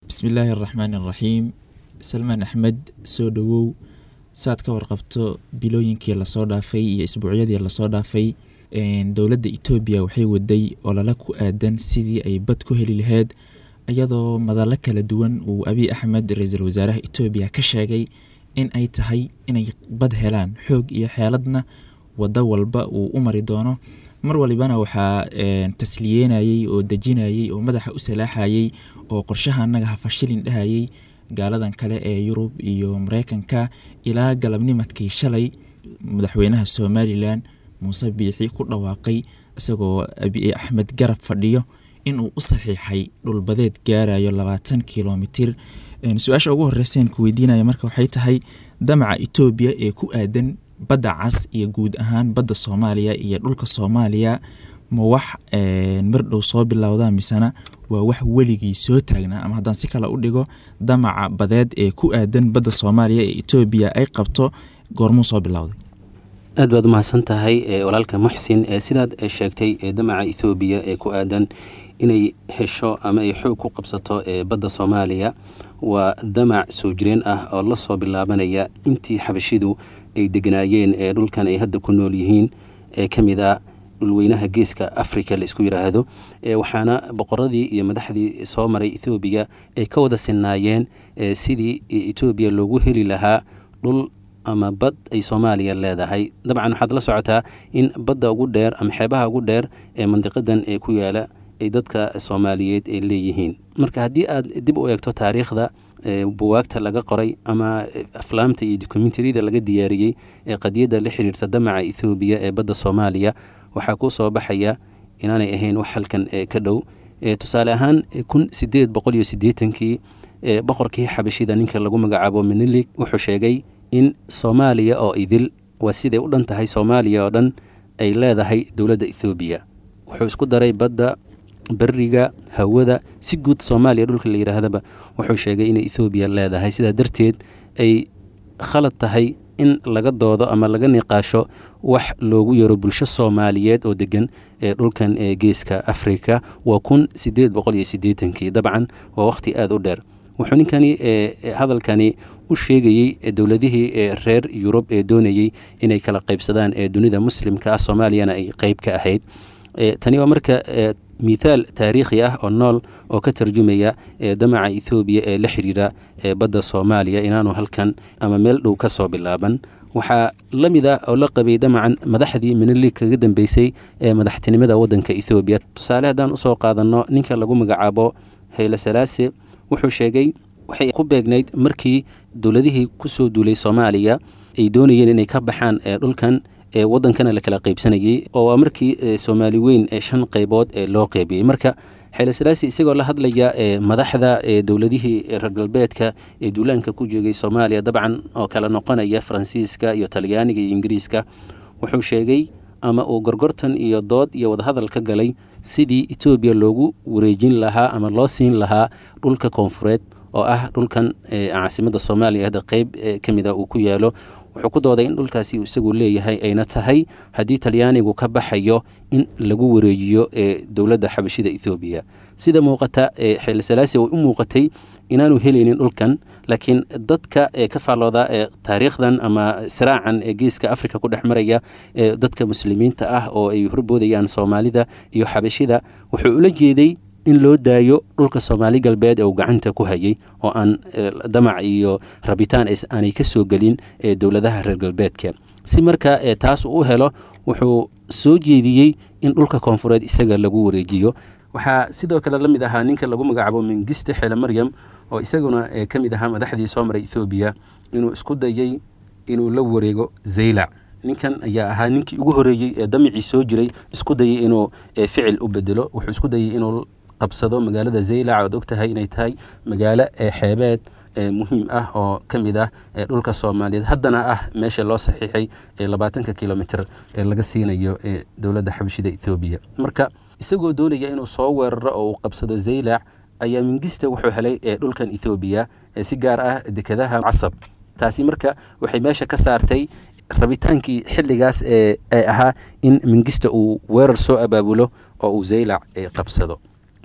bismillaahi araxmaan araxiim salmaan axmed soo dhowow saad ka warqabto bilooyinkii lasoo dhaafay iyo isbuucyadii lasoo dhaafay dowladda etoobiya waxay waday olala ku aadan sidii ay bad ku heli lahayd iyadoo madallo kala duwan uu abiy axmed ra-iisul wasaaraha etoobiya ka sheegay in ay tahay inay bad helaan xoog iyo xeeladna waddo walba uu u mari doono mar walibana waxaa tasliyeynayey oo dejinayey oo madaxa u salaaxayey oo qorshaha annaga hafashilin dhahayey gaaladan kale ee yurub iyo mareykanka ilaa galabnimadkii shalay madaxweynaha somalilan muuse biixi ku dhawaaqay isagoo abiy axmed garab fadhiyo inuu u saxiixay dhulbadeed gaarayo labaatan kilomitir su-aasha ugu horeyseen ku weydiinaya marka waxay tahay damaca etoobiya ee ku aadan badda cas iyo guud ahaan badda soomaaliya iyo dhulka soomaaliya ma wax mar dhow soo bilowda misena waa wax weligii soo taagnaa ama haddaan si kale u dhigo damaca badeed ee ku aadan badda soomaaliya ee etoobiya ay qabto goormuu soo bilowday aad baad umahadsan tahay walaalka muxsin sidaad sheegtay damaca ethoobiya ee ku aadan inay hesho ama ay xoog ku qabsato badda soomaaliya waa damac soo jireen ah oo la soo bilaabanaya intii xabashidu ay deganaayeen ee dhulkan ay hadda ku nool yihiin ee ka mid a dhulweynaha geeska africa la isku yidhaahdo waxaana boqoradii iyo madaxdii soo maray ethoobiya ay ka wada sinaayeen sidii etoobiya loogu heli lahaa dhul ama bad ay soomaaliya leedahay dabcan waxaad la socotaa in badda ugu dheer ama xeebaha ugu dheer ee mandiqadan ee ku yaala ay dadka soomaaliyeed ay leeyihiin marka haddii aad dib u eegto taariikhda buwaagta laga qoray ama aflaamta iyo dokumentariyada laga diyaariyey ee qadiyadda la xiriirta damaca ethoobiya ee badda soomaaliya waxaa kuu soo baxaya inaanay ahayn wax halkan ka dhow tusaale ahaan kun sideed boqol iyo siddeetankii boqorkii xabashida ninka lagu magacaabo minilig wuxuu sheegay in soomaaliya oo idil waa siday u dhan tahay soomaaliya oo dhan ay leedahay dowladda ethoobiya wuxuu isku daray badda beriga hawada si guud soomaaliya dhulka la yidhaahdaba wuxuu sheegay inay ethoobiya leedahay sidaa darteed ay khalad tahay in laga doodo ama laga niqaasho wax loogu yaro bulsho soomaaliyeed oo degan ee dhulkan ee geeska afrika waa kun sideed boqol iyo siddeetankii dabcan waa wakhti aada u dheer wuxuu ninkani hadalkani u sheegayey dowladihii reer yurub ee doonayey inay kala qaybsadaan ee dunida muslimka ah soomaaliyana ay qeyb ka ahayd tani waa marka mithaal taariikhi ah oo nool oo ka tarjumaya damaca ethoobiya ee la xiriira badda soomaaliya inaanu halkan ama meel dhow ka soo bilaaban waxaa la mid ah oo la qabay damacan madaxdii minili kaga dambeysay ee madaxtinimada waddanka ethoobiya tusaale haddaan usoo qaadanno ninka lagu magacaabo hayle salaase wuxuu sheegay waxay ku beegnayd markii dowladihii kusoo duulay soomaaliya ay doonayeen inay ka baxaan dhulkan ee wadankana la kala qaybsanayey oo waa markii soomaali weyn ee shan qaybood ee loo qeybiyey marka xeele salaasi isagoo la hadlaya madaxda dowladihii reer galbeedka ee duulaanka ku joogay soomaaliya dabcan oo kala noqonaya faransiiska iyo talyaaniga iyo ingiriiska wuxuu sheegay ama uu gorgortan iyo dood iyo wadahadal ka galay sidii etoobiya loogu wareejin lahaa ama loo siin lahaa dhulka koonfureed oo ah dhulkan caasimada soomaaliya hadda qeyb ka mida uu ku yaalo wuxuu ku dooday in dhulkaasi isagu leeyahay ayna tahay haddii talyaanigu ka baxayo in lagu wareejiyo dowladda xabashida ethoobiya sida muuqata xeele salaasi way u muuqatay inaanu helaynin dhulkan laakiin dadka ka faallooda ee taariikhdan ama siraacan ee geeska africa ku dhex maraya ee dadka muslimiinta ah oo ay horboodayaan soomaalida iyo xabashida wuxuu ula jeeday in loo daayo dhulka soomaali galbeed ee uu gacanta ku hayay oo aan damac iyo rabitaan aanay ka soo gelin ee dowladaha reer galbeedka si marka taas u helo wuxuu soo jeediyey in dhulka koonfureed isaga lagu wareejiyo waxaa sidoo kale la mid ahaa ninka lagu magacaabo mingiste xeele maryam oo isaguna ka mid ahaa madaxdii soo maray ethoobiya inuu isku dayey inuu la wareego zaylac ninkan ayaa ahaa ninkii ugu horeeyey ee damicii soo jiray isku dayay inuu ficil u bedelo wuxuu isku dayay inuu qabsado magaalada zaylac oad ogtahay inay tahay magaalo xeebeed muhiim ah oo ka mid ah dhulka soomaaliyeed haddana ah meesha loo saxiixay ee labaatanka kilomitr ee laga siinayo ee dowladda xabashida ethoobiya marka isagoo doonaya inuu soo weeraro oo uu qabsado zaylac ayaa mingista wuxuu helay dhulkan ethoobiya si gaar ah dekadaha casab taasi marka waxay meesha ka saartay rabitaankii xilligaas ee ahaa in mingista uu weerar soo abaabulo oo uu zaylac qabsado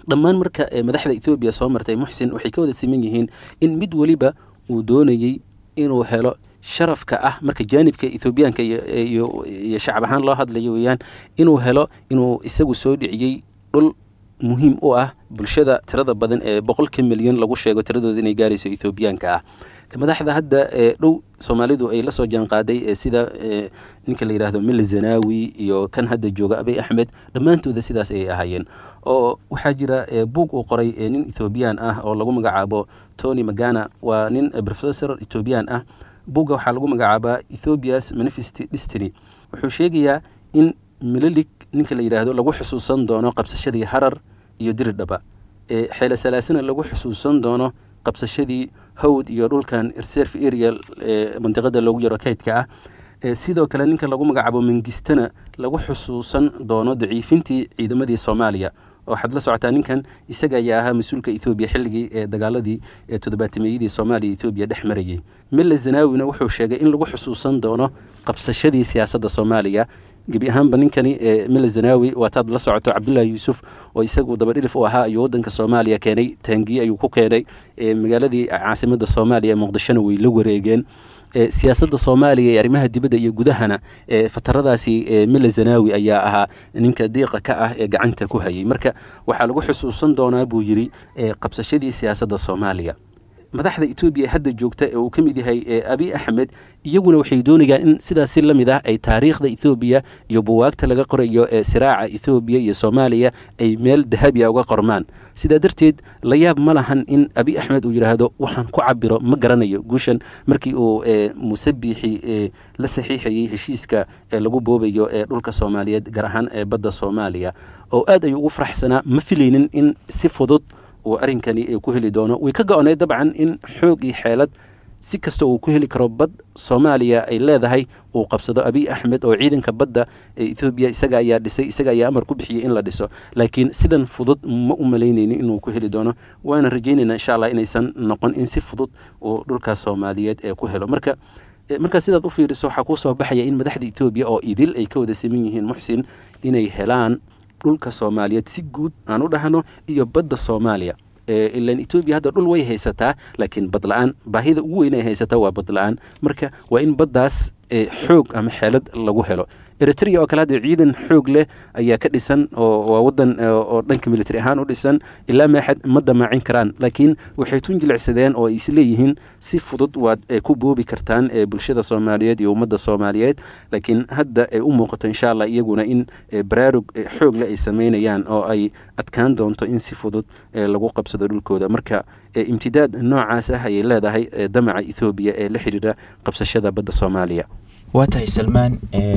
dhammaan marka madaxda ethoobiya soo martay muxsin waxay ka wada siman yihiin in mid weliba uu doonayey inuu helo sharafka ah marka jaanibka ethoobiyaanka iyo shacab ahaan loo hadlayo weeyaan inuu helo inuu isagu soo dhiciyey dhul muhiim u ah bulshada tirada badan ee boqolka milyan lagu sheego tiradooda inay gaarayso ethoobiyaanka ah madaxda hadda ee dhow soomaalidu ay la soo jaanqaaday sida ninka la yidhaahdo mil zanawi iyo kan hadda jooga abay axmed dhammaantooda sidaas ayay ahaayeen oo waxaa jira buug uu qoray nin ethoobiyan ah oo lagu magacaabo tony magana waa nin professor ethoobiyan ah buugga waxaa lagu magacaabaa ethoobias manifest destiny wuxuu sheegayaa in mililig ninka la yidhaahdo lagu xusuusan doono qabsashadii harar iyo diridhaba xeele salaasina lagu xusuusan doono qabsashadii hawd iyo dhulkan reserve area mandiqada loogu yaro kaydka ah sidoo kale ninka lagu magacaabo mengistana lagu xusuusan doono daciifintii ciidamadii soomaaliya waxaad la socotaa ninkan isaga ayaa ahaa mas-uulka ethoobiya xilligii ee dagaaladii ee toddobaatimeyadii soomaaliya ethoobiya dhex marayay mille zanawina wuxuu sheegay in lagu xusuusan doono qabsashadii siyaasadda soomaaliya gebi ahaanba ninkani mille zanawi waataad la socoto cabdullaahi yuusuf oo isagu dabadhilif u ahaa ayuu waddanka soomaaliya keenay taangiye ayuu ku keenay magaaladii caasimadda soomaaliya muqdishona way la wareegeen siyaasadda soomaaliya ee arrimaha dibadda iyo gudahana fataradaasi mille zanawi ayaa ahaa ninka diiqa ka ah ee gacanta ku hayay marka waxaa lagu xusuusan doonaa buu yidhi qabsashadii siyaasadda soomaaliya madaxda etoobiya hadda joogta ee uu ka mid yahay abi axmed iyaguna waxay doonayaan in sidaas si la mid ah ay taariikhda ethoobiya iyo buwaagta laga qorayo ee siraaca ethoobiya iyo soomaaliya ay meel dahabi a uga qormaan sidaa darteed la yaab ma lahan in abi axmed uu yidhaahdo waxaan ku cabiro ma garanayo guushan markii uu musabixi la saxiixayey heshiiska lagu boobayo ee dhulka soomaaliyeed gaar ahaan ee badda soomaaliya oo aad ayuu ugu faraxsanaa ma filaynin in si fudud uu arrinkani ku heli doono way ka go-onay dabcan in xoog iyo xeelad si kasta uu ku heli karo bad soomaaliya ay leedahay uu qabsado abiy axmed oo ciidanka badda ee ethoobiya isaga ayaa dhisay isaga ayaa amar ku bixiyey in la dhiso laakiin sidan fudud ma u malaynaynin inuu ku heli doono waana rajaynaynaa insha allah inaysan noqon in si fudud uu dhulkaas soomaaliyeed ee ku helo marka markaa sidaad u fiiriso waxaa kuu soo baxaya in madaxda ethoobiya oo idil ay ka wada saman yihiin muxsin inay helaan dhulka soomaaliyeed si guud aan u dhahno iyo badda soomaaliya ilan etoobiya hadda dhul way haysataa laakiin bad la-aan baahida ugu weyn ay haysataa waa bad la-aan marka waa in baddaas xoog ama xeelad lagu helo eritrea oo kale hadda ciidan xoog leh ayaa ka dhisan oo waa wadan oo dhanka military ahaan u dhisan ilaa maaxad ma damaacin karaan laakiin waxay tun jilicsadeen oo ay isleeyihiin si fudud waad ku boobi kartaan bulshada soomaaliyeed iyo ummadda soomaaliyeed laakiin hadda ay u muuqato insha allah iyaguna in baraarug xoog leh ay sameynayaan oo ay adkaan doonto in si fudud lagu qabsado dhulkooda marka imtidaad noocaas ah ayay leedahay damaca ethoobiya ee la xiriira qabsashada badda soomaaliya waa tahay salmaan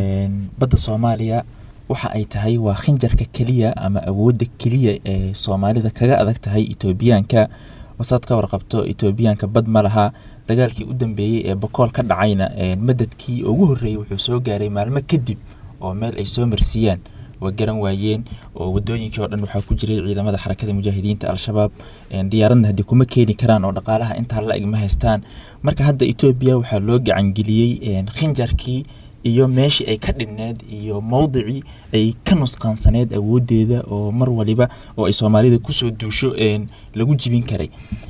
badda soomaaliya waxa ay tahay waa khinjarka keliya ama awoodda keliya ee soomaalida kaga adag tahay etoobiyaanka wasaad ka warqabto etoobiyaanka bad ma laha dagaalkii u dambeeyey ee bokool ka dhacayna madadkii ugu horreeyey wuxuu soo gaaray maalmo kadib oo meel ay soo marsiiyaan waa garan waayeen oo wadooyinkii oo dhan waxaa ku jiray ciidamada xarakada mujaahidiinta al-shabaab diyaaradna haddii kuma keeni karaan oo dhaqaalaha intaa la eg ma haystaan marka hadda etoobiya waxaa loo gacangeliyey khinjarkii iyo meeshii ay ka dhinneed iyo mowdicii ay ka nusqaansaneed awoodeeda oo mar waliba oo ay soomaalida kusoo duusho lagu jibin karay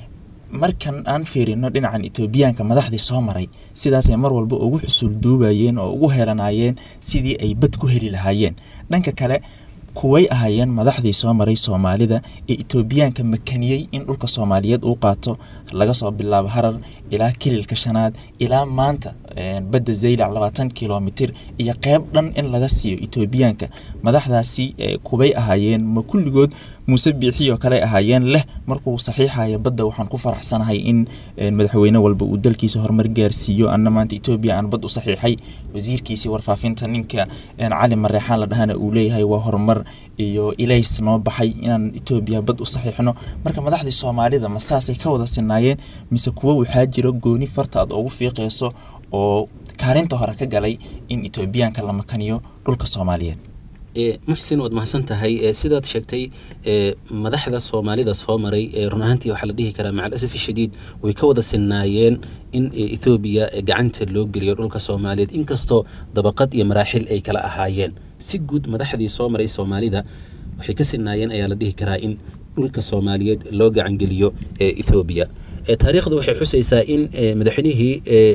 markan aan fiirino dhinacan etoobiyaanka madaxdii soo maray sidaasay mar walba ugu xusul duubayeen oo ugu helanayeen sidii ay bad ku heli lahaayeen dhanka kale kuway ahaayeen madaxdii soo maray soomaalida ee etoobiyaanka makaniyey in dhulka soomaaliyeed uu qaato laga soo bilaabo harar ilaa kililka shanaad ilaa maanta badda zaylac labaatan kilomitir iyo qeyb dhan in laga siiyo etoobiyaanka madaxdaasi kubay ahaayeen ma kulligood muuse biixi oo kale ahaayeen leh markuu saxiixayo badda waxaan ku faraxsanahay in madaxweyne walba uu dalkiisa horumar gaarsiiyo anna maanta etoobiya aan bad u saxiixay wasiirkiisii warfaafinta ninka cali mareexaan la dhahana uu leeyahay waa horumar iyo ilays noo baxay inaan etoobiya bad u saxiixno marka madaxdii soomaalida ma saasay ka wada sinaayeen mise kuwo waxaa jiro gooni farta aad ugu fiiqeyso oo kaalinta hore ka galay in etoobiyaanka la makaniyo dhulka soomaaliyeed muxsin waad mahadsan tahay sidaad sheegtay madaxda soomaalida soo maray run ahaantii waxaa la dhihi karaa maca alasaf shadiid way ka wada sinaayeen in ethoobiya gacanta loo geliyo dhulka soomaaliyeed inkastoo dabaqad iyo maraaxil ay kala ahaayeen si guud madaxdii soo maray soomaalida waxay ka sinaayeen ayaa la dhihi karaa in dhulka soomaaliyeed loo gacangeliyo ee ethoobiya taariikhdu waxay xusaysaa in madaxweynihii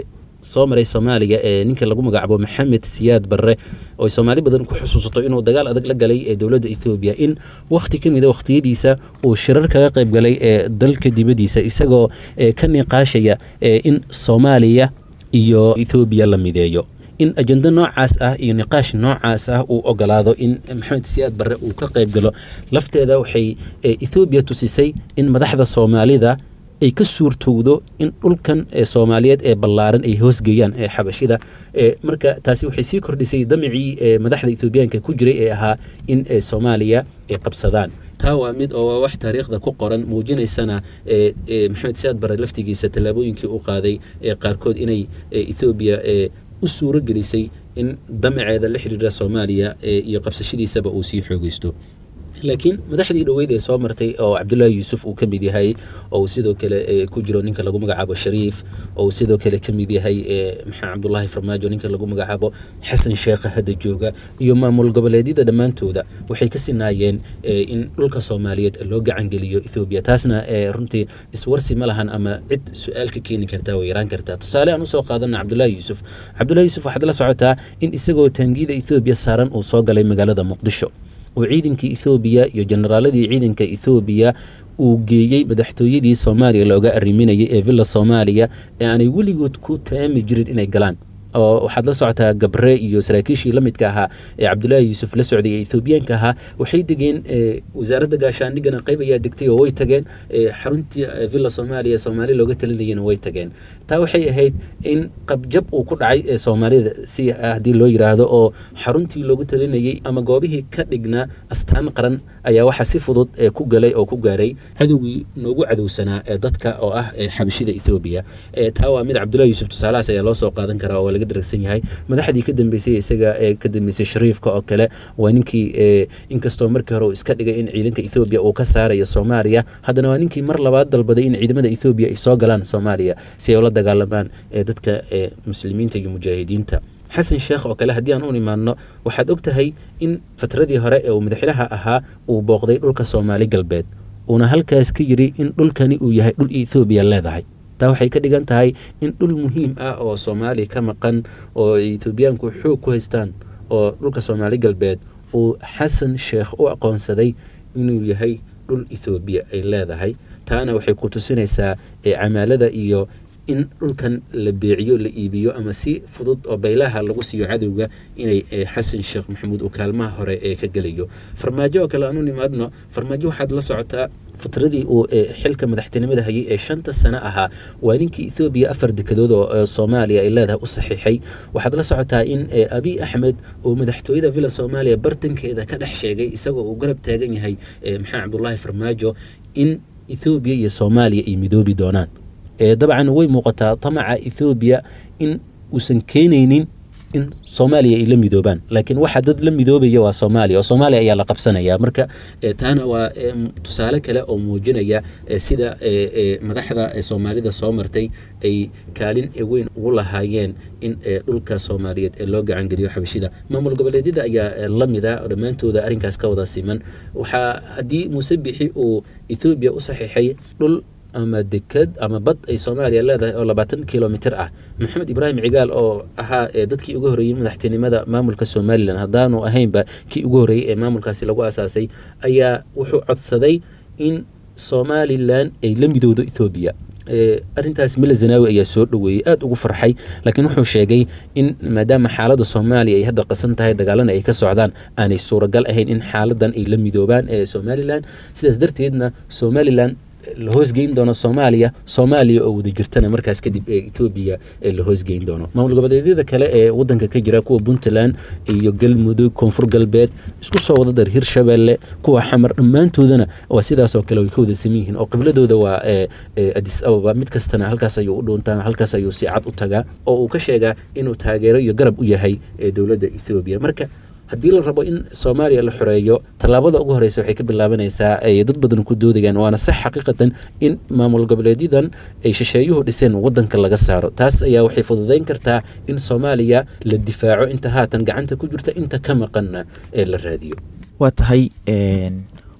soo maray soomaaliya ee ninka lagu magacaabo maxamed siyaad barre oo ay soomaali badan ku xusuusato inuu dagaal adag la galay ee dowladda ethoobiya in wakhti ka mida wakhtiyadiisa uu shirar kaga qayb galay ee dalka dibaddiisa isagoo ka niqaashaya in soomaaliya iyo ethoobiya la mideeyo in ajendo noocaas ah iyo niqaash noocaas ah uu ogolaado in maxamed siyaad barre uu ka qayb galo lafteeda waxay ethoobiya tusisay in madaxda soomaalida ay ka suurtowdo in dhulkan ee soomaaliyeed ee ballaaran ay hoosgeeyaan ee xabashida marka taasi waxay sii kordhisay damicii madaxda ethoobiyaanka ku jiray ee ahaa in soomaaliya ay qabsadaan taa waa mid oo wax taariikhda ku qoran muujinaysana maxamed siyaad bare laftigiisa tallaabooyinkii u qaaday ee qaarkood inay ethoobiya u suuro gelisay in damaceeda la xidhiira soomaaliya iyo qabsashadiisaba uu sii xoogeysto laakiin madaxdii dhoweyd ee soo martay oo cabdullaahi yuusuf uu ka mid yahay oo sidoo kale ku jiro ninka lagu magacaabo shariif oo sidoo kale ka mid yahay maxaa cabdullaahi farmaajo ninka lagu magacaabo xasan sheekha hadda jooga iyo maamul goboleedyada dhammaantooda waxay ka sinaayeen in dhulka soomaaliyeed loo gacangeliyo ethoobiya taasna runtii iswarsi ma lahan ama cid su-aal ka keeni kartaa way yaraan kartaa tusaale aan usoo qaadana cabdullaahi yuusuf cabdullahi yuusuf waxaad la socotaa in isagoo taangiyada ethoobiya saaran uu soo galay magaalada muqdisho oo ciidankii ethoobiya iyo generaaladii ciidanka ethoobiya uu geeyey madaxtooyadii soomaaliya looga arriminayay ee villa soomaaliya ee aanay weligood ku taami jirin inay galaan oo waxaad la socotaa gabre iyo saraakiishii la midka ahaa ee cabdullaahi yuusuf la socday ee ethoobiyaanka ahaa waxay degeen wasaaradda gaashaandhigana qayb ayaa degtay oo way tageen xaruntii villa soomaaliya soomaali looga talinayana way tageen taa waxay ahayd in qabjab uu ku dhacay ee soomaalida si haddii loo yiraahdo oo xaruntii loogu talinayay ama goobihii ka dhignaa astaan qaran ayaa waxa si fudud ku galay oo ku gaaray cadowgii noogu cadowsanaa ee dadka oo ah xabashida ethoobiya taa waa mid cabdullahi yuusuf tusaalahaas ayaa loo soo qaadan karaa oo laga daragsan yahay madaxdii ka dambeysay isaga ee ka dambeysay shariifka oo kale waa ninkii inkastoo markii hore uu iska dhigay in ciidanka ethoobiya uu ka saarayo soomaaliya haddana waa ninkii mar labaad dalbaday in ciidamada ethoobiya ay soo galaan soomaaliya si ay ula dagaalamaan dadka muslimiinta iyo mujaahidiinta xasan sheekh oo kale haddii aan u imaanno waxaad og tahay in fatradii hore ee uu madaxweynaha ahaa uu booqday dhulka soomaali galbeed uuna halkaas ka yiri in dhulkani uu yahay dhul ethoobiya leedahay taa waxay ka dhigan tahay in dhul muhiim ah oo soomaaliya ka maqan oo ethoobiyaanku xoog ku haystaan oo dhulka soomaali galbeed uu xasan sheekh u aqoonsaday inuu yahay dhul ethoobiya ay leedahay taana waxay ku tusinaysaa camaalada iyo in dhulkan la beeciyo la iibiyo ama si fudud oo baylaha lagu siiyo cadowga inay xasan sheekh maxamuud uu kaalmaha hore ee ka gelayo farmaajo oo kale aanu nimaadno farmaajo waxaad la socotaa fatradii uu xilka madaxtinimada hayay ee shanta sano ahaa waa ninkii ethoobiya afar dekedood oo soomaaliya ay leedahay u saxiixay waxaad la socotaa in abiy axmed uu madaxtooyada villa soomaaliya bartankeeda ka dhex sheegay isagoo uu garab taagan yahay maxamed cabdulaahi farmaajo in ethoobiya iyo soomaaliya ay midoobi doonaan dabcan way muuqataa tamaca ethoobiya in uusan keenaynin in soomaaliya ay la midoobaan laakiin waxa dad la midoobaya waa soomaaliya oo soomaaliya ayaa la qabsanaya marka taana waa tusaale kale oo muujinaya sida madaxda soomaalida soo martay ay kaalin weyn ugu lahaayeen in dhulka soomaaliyeed ee loo gacangeliyo xabashida maamul goboleedyada ayaa la mida oo dhammaantooda arrinkaas ka wada siman waxaa haddii muuse bixi uu ethoobiya u saxiixay dhul ama deked ama bad ay soomaaliya leedahay oo labaatan kilomitr ah maxamed ibraahim cigaal oo ahaa dadkii ugu horreeyey madaxtinimada maamulka somalilan haddaanu ahaynba kii ugu horreeyey ee maamulkaasi lagu asaasay ayaa wuxuu codsaday in somalilan ay la midowdo ethoobiya arrintaas mila zanaawi ayaa soo dhoweeyey aada ugu farxay laakiin wuxuu sheegay in maadaama xaaladda soomaaliya ay hadda qasan tahay dagaalana ay ka socdaan aanay suuragal ahayn in xaaladan ay la midoobaan ee somalilan sidaas darteedna somalilan la hoosgeyn doono soomaaliya soomaaliya oo wada jirtana markaas kadib ee ethoobiya la hoosgeyn doono maamul goboleedyada kale ee wadanka ka jira kuwa puntland iyo galmudug koonfur galbeed isku soo wada dar hirshabelle kuwa xamar dhammaantoodana waa sidaasoo kale way ka wada saman yihiin oo qibladooda waa adis ababa mid kastana halkaas ayuu u dhuuntaa halkaas ayuu si cad u tagaa oo uu ka sheegaa inuu taageero iyo garab u yahay dowladda ethoobiya marka haddii la rabo in soomaaliya la xoreeyo tallaabada ugu horeysa waxay ka bilaabanaysaa ay dad badan ku doodayaan waana sax xaqiiqatan in maamul goboleedyadan ay shisheeyuhu dhiseen wadanka laga saaro taas ayaa waxay fududeyn kartaa in soomaaliya la difaaco inta haatan gacanta ku jirta inta ka maqanna ee la raadiyo waa tahay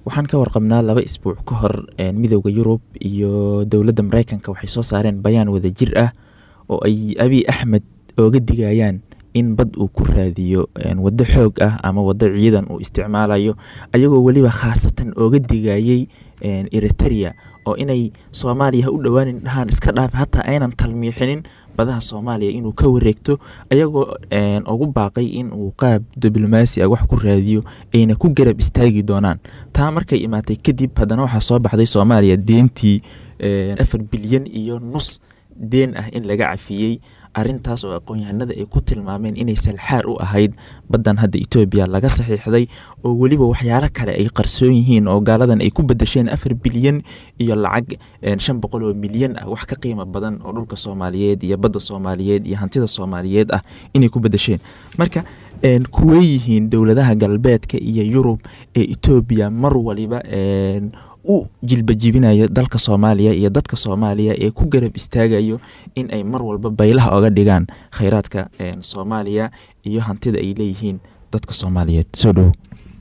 waxaan ka warqabnaa laba isbuuc ka hor midooda yurub iyo dowladda mareykanka waxay soo saareen bayaan wada jir ah oo ay abiy axmed ooga digayaan in bad uu ku raadiyo waddo xoog ah ama waddo ciidan uu isticmaalayo ayagoo weliba khaasatan ooga digayay eriteria oo inay soomaaliya ha u dhowaanin dhahaan iska dhaaf hataa aynan talmiixinin badaha soomaaliya inuu ka wareegto ayagoo ugu baaqay in uu qaab diblomaasi ah wax ku raadiyo ayna ku garab istaagi doonaan taa markay imaatay kadib haddana waxaa soo baxday soomaaliya deentii afar bilyan iyo nus deen ah in laga cafiyey arintaas oo aqoon-yahanada ay ku tilmaameen inay salxaar u ahayd baddan hadda etoobiya laga saxiixday oo weliba waxyaalo kale ay qarsoon yihiin oo gaaladan ay ku bedesheen afar bilyan iyo lacag shan boqol oo milyan ah wax ka qiimo badan oo dhulka soomaaliyeed iyo badda soomaaliyeed iyo hantida soomaaliyeed ah inay ku bedesheen marka kuwey yihiin dowladaha galbeedka iyo yurub ee etoobiya mar waliba u jilbajibinayo dalka soomaaliya iyo dadka soomaaliya ee ku garab istaagayo in ay mar walba baylaha oga dhigaan kheyraadka soomaaliya iyo hantida ay leeyihiin dadka soomaaliyeed soo dhowo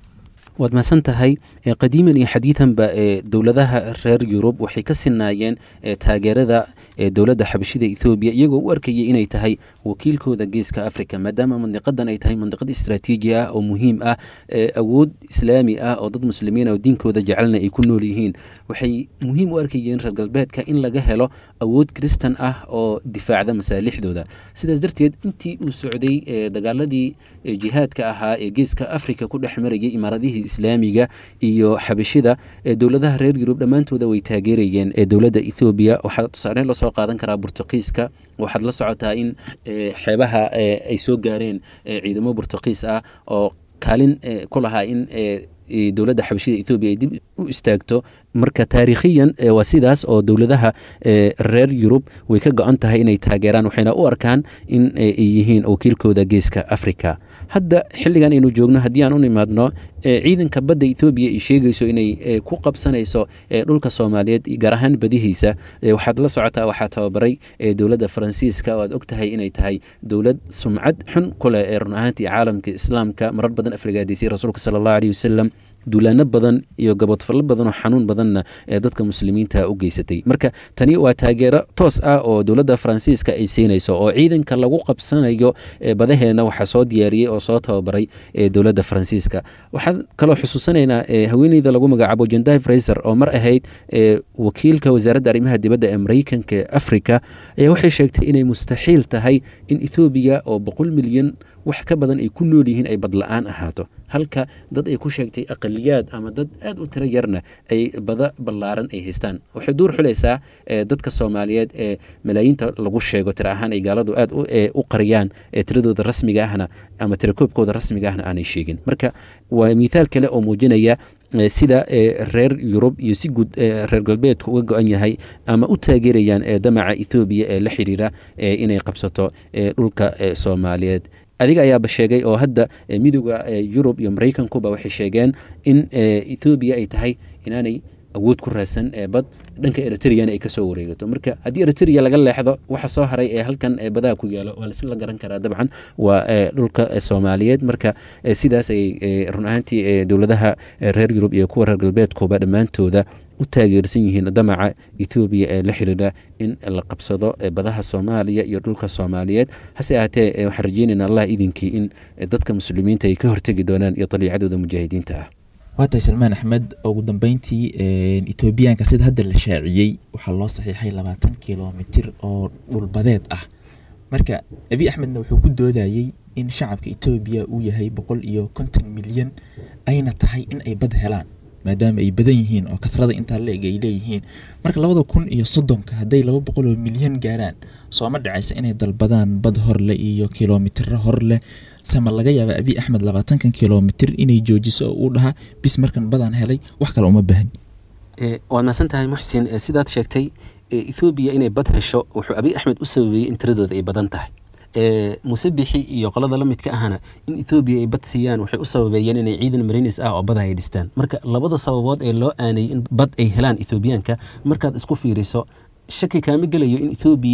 waad mahadsan tahay qadiiman iyo xadiidanba ee dowladaha reer yurub waxay ka sinaayeen taageerada dowladda xabashida ethoobiya iyagoo u arkayay inay tahay wakiilkooda geeska africa maadaama mandiqadan ay tahay mandiqad istraatiiji ah oo muhiim ah awood islaami ah oo dad muslimiin oo diinkooda jecelna ay ku nool yihiin waxay muhiim u arkayeen reer galbeedka in laga helo awood kristan ah oo difaacda masaalixdooda sidaas darteed intii uu socday dagaaladii jihaadka ahaa ee geeska africa ku dhex marayay imaaradihii islaamiga iyo xabashida dowladaha reer yurub dhammaantooda way taageerayeen dowladda ethoobiya waxaa tusaale loo soo qaadan karaa burtuqiiska waxaad la socotaa in xeebaha ay soo gaareen ciidamo burtuqiis ah oo kaalin ku lahaa in dowladda xabashida ethoobiya ay dib u istaagto marka taariikhiyan waa sidaas oo dowladaha reer yurub way ka go-an tahay inay taageeraan waxayna u arkaan in ay yihiin wakiilkooda geeska africa hadda xilligan aynu joogno haddii aan u nimaadno ciidanka badda ethoobiya ay sheegayso inay ku qabsanayso dhulka soomaaliyeed gaar ahaan badihiisa waxaad la socotaa waxaa tababaray dowladda faransiiska oo aad og tahay inay tahay dowlad sumcad xun ku leh ee run ahaantii caalamka islaamka marar badan aflagaadisay rasuulka sala allahu aleyhi wasalam duulaano badan iyo gabodfallo badan oo xanuun badanna ee dadka muslimiinta u geysatay marka tani waa taageero toos ah oo dowladda faransiiska ay siinayso oo ciidanka lagu qabsanayo badaheena waxaa soo diyaariyey oo soo tababaray dowladda faransiiska waxaan kaloo xusuusanaynaa haweeneyda lagu magacaabo jendai fraiser oo mar ahayd wakiilka wasaaradda arrimaha dibadda ee mareykanka ee africa ayaa waxay sheegtay inay mustaxiil tahay in ethoobiya oo boqol milyan wax ka badan ay ku nool yihiin ay badla-aan ahaato halka dad ay ku sheegtay aqaliyaad ama dad aad u tiro yarna ay bada ballaaran ay haystaan waxay duur xulaysaa dadka soomaaliyeed ee malaayiinta lagu sheego tiro ahaan ay gaaladu aad u qariyaan tiradooda rasmiga ahna ama tirakoobkooda rasmiga ahna aanay sheegin marka waa mithaal kale oo muujinaya sida reer yurub iyo si guud reer galbeedku uga go-an yahay ama u taageerayaan damaca ethoobiya ee la xiriira inay qabsato dhulka soomaaliyeed adiga ayaaba sheegay oo hadda midooda yurub iyo maraykankuba waxay sheegeen in ethoobiya ay tahay inaanay awood ku raadsan bad dhanka eritreyana ay kasoo wareegato marka haddii eritrea laga leexdo waxa soo haray ee halkan badaha ku yaalo waa lasla garan karaa dabcan waa dhulka soomaaliyeed marka sidaas ay run ahaantii dowladaha reer yurub iyo kuwa reer galbeedkuba dhammaantooda u taageersan yihiin damaca ethoobiya ee la xiriira in la qabsado badaha soomaaliya iyo dhulka soomaaliyeed hase ahaatee waxaan rajeynayna allah idinkii in dadka muslimiinta ay ka hortegi doonaan iyo daliicadooda mujaahidiinta ah waa tahay salmaan axmed ugu dambeyntii etoobiyaanka sida hadda la shaaciyey waxaa loo saxiixay labaatan kilomitir oo dhulbadeed ah marka abi axmedna wuxuu ku doodayey in shacabka etoobiya uu yahay boqol iyo konton milyan ayna tahay in ay bad helaan maadaama ay badan yihiin oo kasrada intaa la-eg ay leeyihiin marka labada kun iyo soddonka hadday laba boqol oo milyan gaaraan sooma dhacaysa inay dalbadaan bad horleh iyo kilomitiro horleh sama laga yaaba abi axmed labaatankan kilomitir inay joojiso oo uu dhahaa bis markan badaan helay wax kale uma baahan waad mahadsan tahay muxsin sidaad sheegtay ethoobiya inay bad hesho wuxuu abi axmed u sababeeyey in tiradooda ay badan tahay musabixi iyo qolada la midka ahna in ethoobiya ay bad siiyaan waxay u sababeeyeen inay ciidan marinis ah oo bada ay dhistaan marka labada sababood ee loo aanayay in bad ay helaan ethoobiyaanka markaad isku fiiriso shaki kaama gelayo in ethoobiya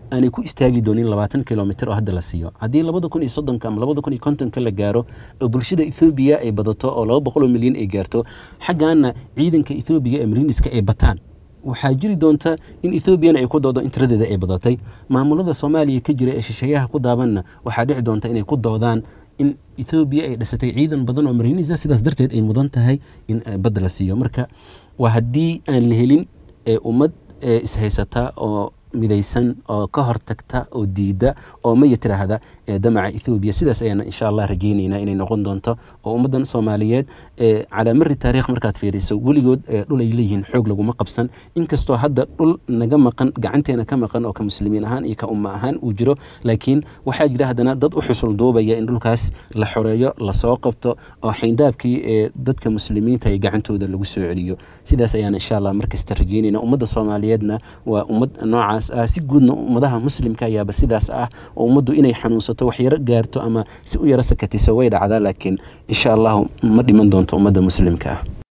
aanay ku istaagi doonin labaatan kilomitr oo hadda la siiyo haddii labada kun iyo soddonka ama labada kun iyo kontonka la gaaro oo bulshada ethoobiya ay badato oo laba boqol oo milyan ay gaarto xaggaana ciidanka ethoobiya ee mariniska ay bataan waxaa jiri doonta in ethoobiana ay ku doodo in tiradeeda ay badatay maamulada soomaaliya ka jira ee shisheeyaha ku daabanna waxaa dhici doonta inay ku doodaan in ethoobiya ay dhisatay ciidan badan oo marinisa sidaas darteed ay mudan tahay in badda la siiyo marka waa haddii aan la helin ummad ishaysata oo midaysan oo ka hortagta oo diida oo maya tiraahda damaca ethoobiya sidaas ayaana insha allah rajeyneynaa inay noqon doonto oo ummaddan soomaaliyeed calaa mari taariikh markaad fiiriso weligood dhul ay leeyihiin xoog laguma qabsan inkastoo hadda dhul naga maqan gacanteena ka maqan oo ka muslimiin ahaan iyo ka umma ahaan uu jiro laakiin waxaa jira haddana dad u xusul duubaya in dhulkaas la xoreeyo lasoo qabto oo xayndaabkii ee dadka muslimiinta ay gacantooda lagu soo celiyo sidaas ayaana insha allah markasta rajeyneyna ummadda soomaaliyeedna waa ummad noocaas ah si guudna ummadaha muslimka ayaaba sidaas ah oo ummaddu inay xanuunsato wax yaro gaarto ama si u yaro sakatiso way dhacdaa laakiin insha allahu ma dhiman doonto ummadda muslimka ah